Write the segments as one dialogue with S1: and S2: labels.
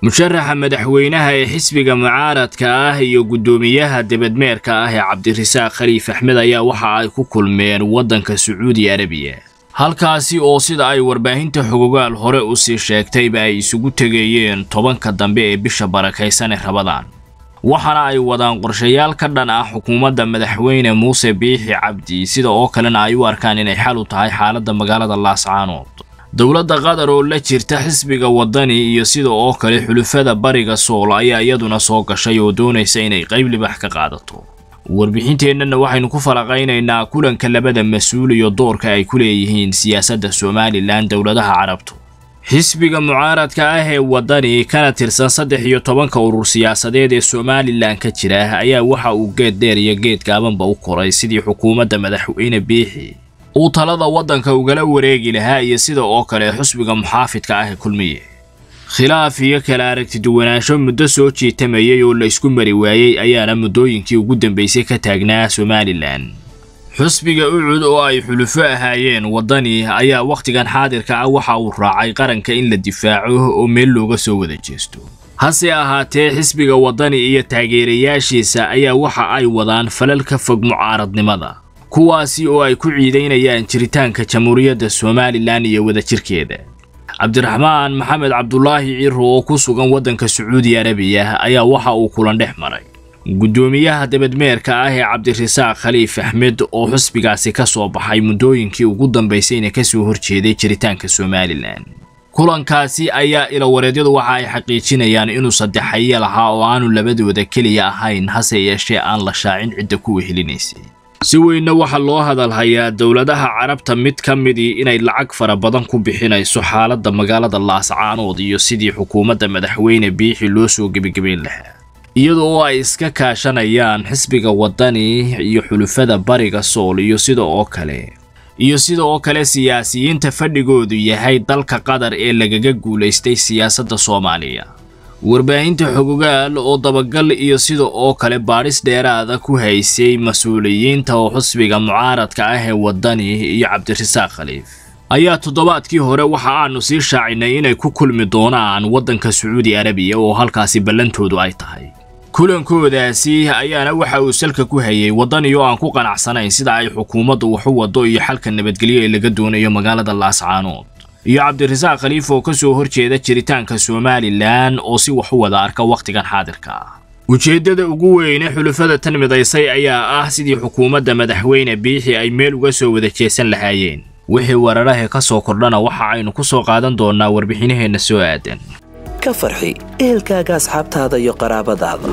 S1: musharaxa madaxweynaha ee xisbiga mucaaradka ah iyo guddoomiyaha debadmeerka ah ee cabdirasaaq khaliif axmed ayaa waxa ay ku kulmeen waddanka sacuudi arabiya halkaasi oo sida ay warbaahinta xogogaal hore u sii sheegtayba ay isugu tegayeen tobanka dambe ee bisha barakaysan ee rabadaan waxaana ay wadaan qorshayaal ka dhan ah xukuumadda madaxweyne muuse biixi cabdi sida oo kalena ay u arkaan inay xal u tahay xaaladda magaalada laascaanood dowladda qatar oo la jirta xisbiga waddani iyo sida oo kale xulufada bariga sool ayaa iyaduna soo gashay oo doonaysa inay qayb libax ka qaadato warbixinteennana waxaynu ku falaqaynaynaa kulanka labada mas-uul iyo doorka ay ku leeyihiin siyaasadda somalilan dowladaha carabtu xisbiga mucaaradka ah ee waddani kana tirsan saddex iyo tobanka urur siyaasadeed ee somalilan ka jira ayaa waxa uu geed dheer iyo geed gaabanba u koray sidii xukuumadda madaxweyne biixi uu talada waddanka ugala wareegi lahaa iyo sida oo kale xusbiga muxaafidka ah ee kulmiye khilaaf iyo kala aragtiduwanaansho muddo soo jiitamayay oo la isku mari waayey ayaana muddooyinkii ugu dambaysay ka taagnaa somalilan xusbiga ucud oo ay xulufo ahaayeen waddani ayaa wakhtigan xaadirka ah waxa uu raacay qaranka in la difaaco oo meel looga soo wada jeesto hase ahaatee xisbiga waddani iyo taageerayaashiisa ayaa waxa ay wadaan falal ka fog mucaaradnimada kuwaasi oo ay ku ciidaynayaan jiritaanka jamhuuriyadda somalilan iyo wadajirkeeda cabdiraxmaan maxamed cabdulaahi ciro oo ku sugan waddanka sacuudi arabiya ayaa waxa uu kulan dhex maray guddoomiyaha debadmeerka ah ee cabdirasaaq khaliif axmed oo xusbigaasi ka soo baxay muddooyinkii ugu dambaysayna ka soo horjeeday jiritaanka somalilan kulankaasi ayaa ilawareedyadu waxa ay xaqiijinayaan inuu saddexaye lahaa oo aanu labadooda keliya ahayn hase yeeshee aan la shaacin cidda ku wehelinaysay si weynna waxaa loo hadalhayaa dowladaha carabta mid ka midii inay lacag fara badan ku bixinayso xaaladda magaalada laascaanood iyo sidii xukuumadda madaxweyne biixi loo soo gebagebayn lahaa iyada oo ay iska kaashanayaan xisbiga waddani iyo xulufada bariga sool iyo sida oo kale iyo sida oo kale siyaasiyiinta fadhigoodu yahay dalka qatar ee lagaga guulaystay siyaasadda soomaaliya warbaahinta xogogaal oo dabagal iyo sida oo kale baadhis dheeraada ku haysay mas-uuliyiinta oo xusbiga mucaaradka ah ee waddani iyo cabdirasaaq khaliif ayaa toddobaadkii hore waxa aanu sii shaacinay inay ku kulmi doonaan waddanka sacuudi arabiya oo halkaasi ballantoodu ay tahay kulankoodaasi ayaana waxa uu salka ku hayay waddani oo aan ku qanacsanayn sida ay xukuumaddu wax u waddo iyo xalka nabadgelyo ee laga doonayo magaalada laascaanood iyo cabdirasaaq khaliif oo ka soo horjeeda jiritaanka somalilan oo si wax u wada arka wakhtigan xaadirka ah ujeeddada ugu weyne xulufada tan midaysay ayaa ah sidii xukuumadda madaxweyne biixi ay meel uga soo wada jeesan lahaayeen wixii weerarahe ka soo kordhana waxa aynu ku soo qaadan doonnaa warbixinaheenna soo aadan
S2: ka farxi ehelkaaga asxaabtaada iyo qaraabadaada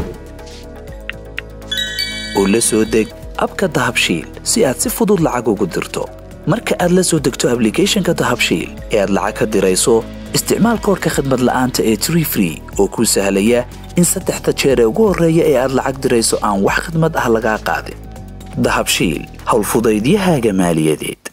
S2: oo la soo deg abka dahabshiil si aad si fudud lacag ugu dirto marka aad la soo degto ablicathonka dahabshiil ee aad lacag ka dirayso isticmaal koorka khadmad la'aanta ee tree free oo kuu sahlaya in saddexda jeer ee ugu horreeya ee aad lacag dirayso aan wax khadmad ah lagaa qaadin dahabshiil howlfudaydiyahaaga maaliyadeed